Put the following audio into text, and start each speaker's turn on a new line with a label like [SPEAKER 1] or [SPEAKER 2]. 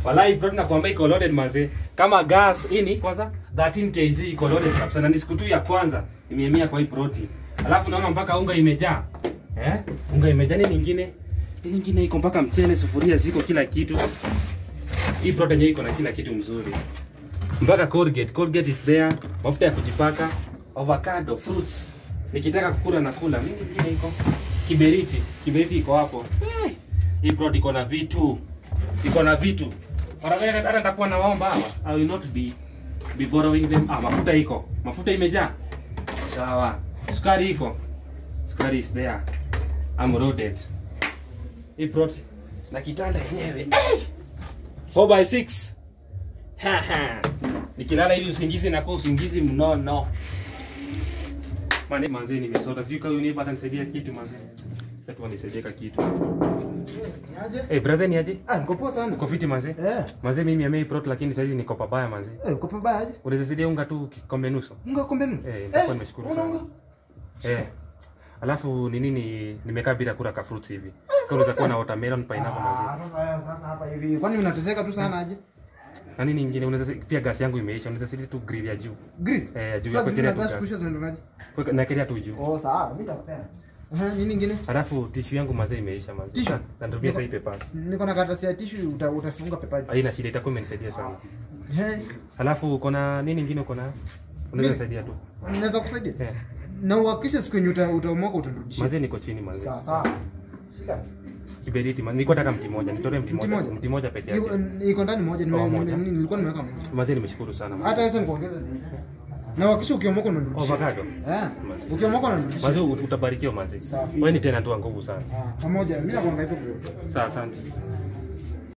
[SPEAKER 1] Walai bro nakwambia iko loaded manze. Kama gas ini kwanza 13 kg iko loaded kabisa na ni siku tu ya kwanza imehamia kwa hii proti. Alafu naona mpaka unga imejaa. Eh? Unga imejaa nini nyingine? Nini nyingine iko mpaka mchele, sufuria ziko kila kitu. Hii proti yenyewe iko na kila kitu mzuri. Mpaka Colgate, Colgate is there. Mafuta ya kujipaka, avocado, fruits. Nikitaka kukula na kula. Nini nyingine iko? Kiberiti, kiberiti iko hapo. Eh, Hii proti iko na vitu iko na vitu Wanafanya hata nitakuwa na waomba hawa I will not be be borrowing them ah mafuta iko mafuta imejaa sawa sukari iko sukari is there I'm loaded hii plot na kitanda yenyewe 4 by 6 haha nikilala hivi usingizi na kwa usingizi mnono mane manze nimesota sijui kama unipata nisaidia kitu manze sasa tu nisaidie ka kitu
[SPEAKER 2] Aje?
[SPEAKER 1] eh brother ni aje
[SPEAKER 2] Ah, niko poa sana.
[SPEAKER 1] uko fiti manze
[SPEAKER 2] Eh,
[SPEAKER 1] Manze mimi amei prot lakini saizi niko pabaya manze.
[SPEAKER 2] eh, uko pabaya aje?
[SPEAKER 1] Unaweza saidia unga tu kikombe nusu.
[SPEAKER 2] Unga kombe nusu.
[SPEAKER 1] Eh, nitakuwa nimeshukuru
[SPEAKER 2] una
[SPEAKER 1] sana.
[SPEAKER 2] unga?
[SPEAKER 1] Eh. Alafu ni nini nimekaa bila kula ka fruits hivi. Kwa unaweza kuwa na watermelon, pineapple
[SPEAKER 2] Ah,
[SPEAKER 1] manze.
[SPEAKER 2] sasa sasa hapa hivi. Kwani unateseka tu sana aje?
[SPEAKER 1] Na nini nyingine unaweza pia gas yangu imeisha. Unaweza saidia tu grill ya juu.
[SPEAKER 2] Grill.
[SPEAKER 1] Eh, juu ya
[SPEAKER 2] Sasa
[SPEAKER 1] kuwekelea
[SPEAKER 2] grill
[SPEAKER 1] tu
[SPEAKER 2] na gas
[SPEAKER 1] gas.
[SPEAKER 2] kusha zinaendaje?
[SPEAKER 1] Kwa nakelea tu juu.
[SPEAKER 2] Oh, sawa, mimi nitakupea. Eh, nini nyingine?
[SPEAKER 1] Alafu tissue yangu manze imeisha manze.
[SPEAKER 2] Tissue?
[SPEAKER 1] Na ndio pia sasa papers.
[SPEAKER 2] Niko na karatasi ya tissue uta, utafunga pepaji.
[SPEAKER 1] Haina shida itakuwa imenisaidia sana.
[SPEAKER 2] Eh,
[SPEAKER 1] Alafu uko na nini nyingine uko na? Unaweza
[SPEAKER 2] Mimi?
[SPEAKER 1] saidia tu.
[SPEAKER 2] naweza kusaidia?
[SPEAKER 1] Eh.
[SPEAKER 2] Na uhakikishe siku yenye uta, utaomoka utanirudishia.
[SPEAKER 1] Manze niko chini manze.
[SPEAKER 2] Sawa sawa. Shika.
[SPEAKER 1] Kiberiti manze. Niko nataka mti moja. Nitolee mti
[SPEAKER 2] Mti
[SPEAKER 1] moja.
[SPEAKER 2] moja?
[SPEAKER 1] Mti moja peke yake.
[SPEAKER 2] Iko iko ndani moja, nime-
[SPEAKER 1] Oh,
[SPEAKER 2] nime-
[SPEAKER 1] moja.
[SPEAKER 2] nilikuwa nimeweka moja.
[SPEAKER 1] Manze nimeshukuru sana. manze.
[SPEAKER 2] Hata acha nikuongeze. Na uhakikishe ukiomoka unanirudishia.
[SPEAKER 1] Avocado.
[SPEAKER 2] Eh, ukiomoka unanirudishia.
[SPEAKER 1] Mazi utabarikiwa mazi.
[SPEAKER 2] Safi.
[SPEAKER 1] Wewe ni tena tu nguvu sana.
[SPEAKER 2] Ah, pamoja. Mimi nakuanga hivyo bro.
[SPEAKER 1] Sawa, asante.